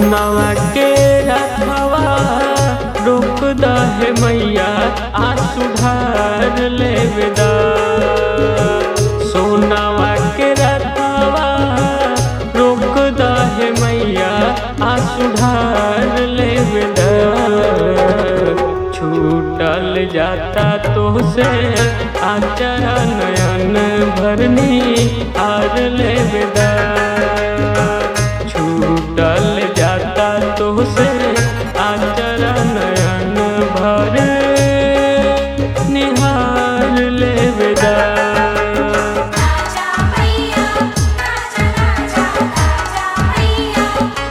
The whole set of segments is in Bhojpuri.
सोनावा के रखवा रोक दहे मैया आ सुधार लेवेदा सोनावा के रखवा रोक दहे मैया आ सुधार लेवेदा छूटल जाता तो से आचरा नयन भरनी आर लेवेदा छूटल जाता तो से आचरा नयन भर निहार लेवेदा राजा मैया राजा राजा राजा मैया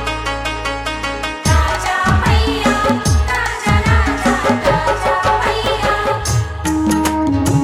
राजा मैया राजा राजा राजा मैया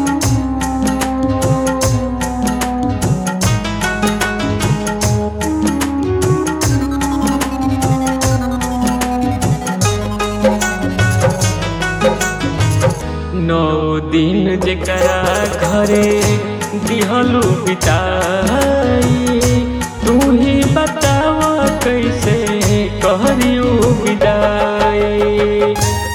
नौ दिन जेकरा घरे दिहलू बिताई तू ही बताव कैसे कहरियो विदाई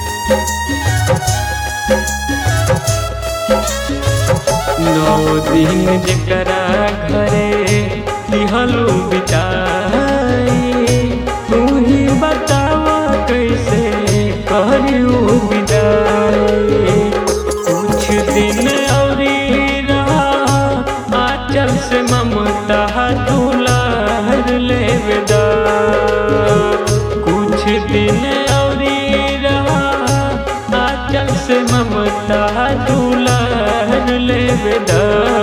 नौ दिन जेकरा घरे दिहलू बिताई तू ही बताव कैसे कहरियो विदाई कुछ दिन औरी रहा आचल से ममता दुलार लेवेदा कुछ दिन औरी रहा आचल से ममता दुलार लेवेदा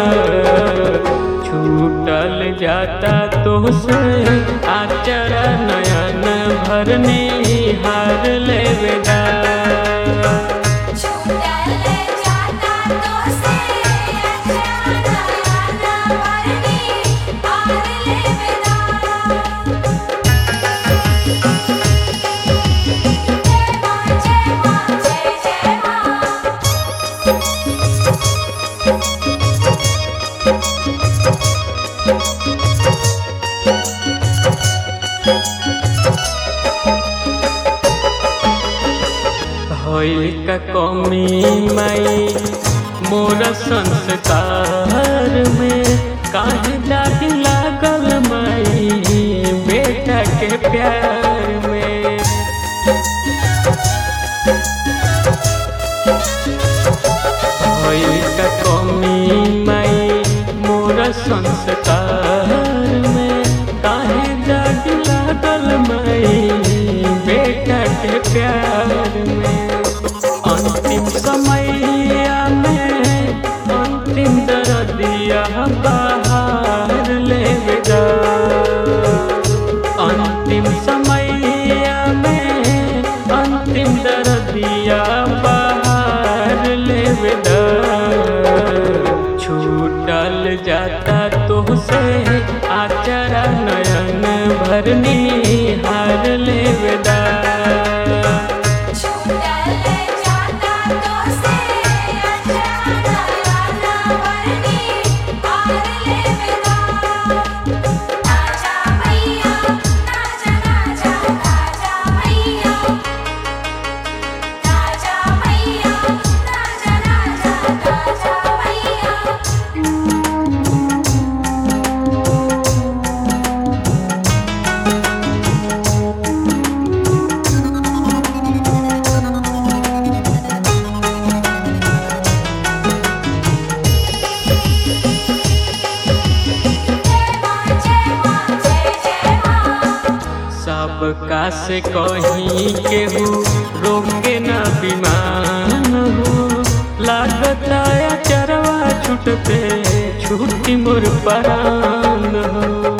छूटल जाता तो से आचरा नयन भरनी हार लेवेदा छूटल जाता तो से अचानक आना भरनी आर लेवेदा जय मां जय मां जय जय मां होइल का कमी माई मोर संस्कार में काहे दाग लागल माई बेटा के प्यार में होइल का कमी माई मोर संस्कार में काहे दाग लागल माई बेटा के प्यार में अंतिम समैया में अंतिम दर्दिया बाहर लेवेदा अंतिम समैया में अंतिम दर्दिया बाहर लेवेदा छूटल जाता तो से आचरा नयन भरनी हार लेवेदा छूटल जाता तो से अचानक आना भरनी आर लेवेदा राजा मैया राजा राजा राजा मैया राजा मैया राजा राजा राजा मैया जय मां जय मां जय जय मां सबका से कहीं केहू रोके न विमान हो लागता या चरवा छूटते छूटी मोर परान हो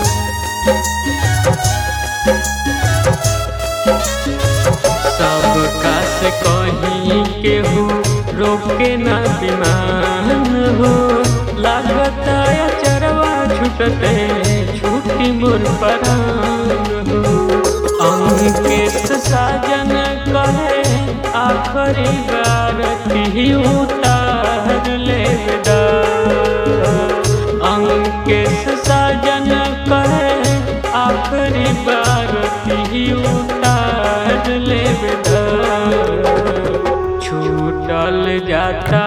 सबका से कहीं केहू रोके न विमान हो लागता या चरवा छूटते छूटी मोर परान हो अंकित साजन कहे आखरी बार की उतार लेदा अंकित साजन कहे आखरी बार की उतार जाता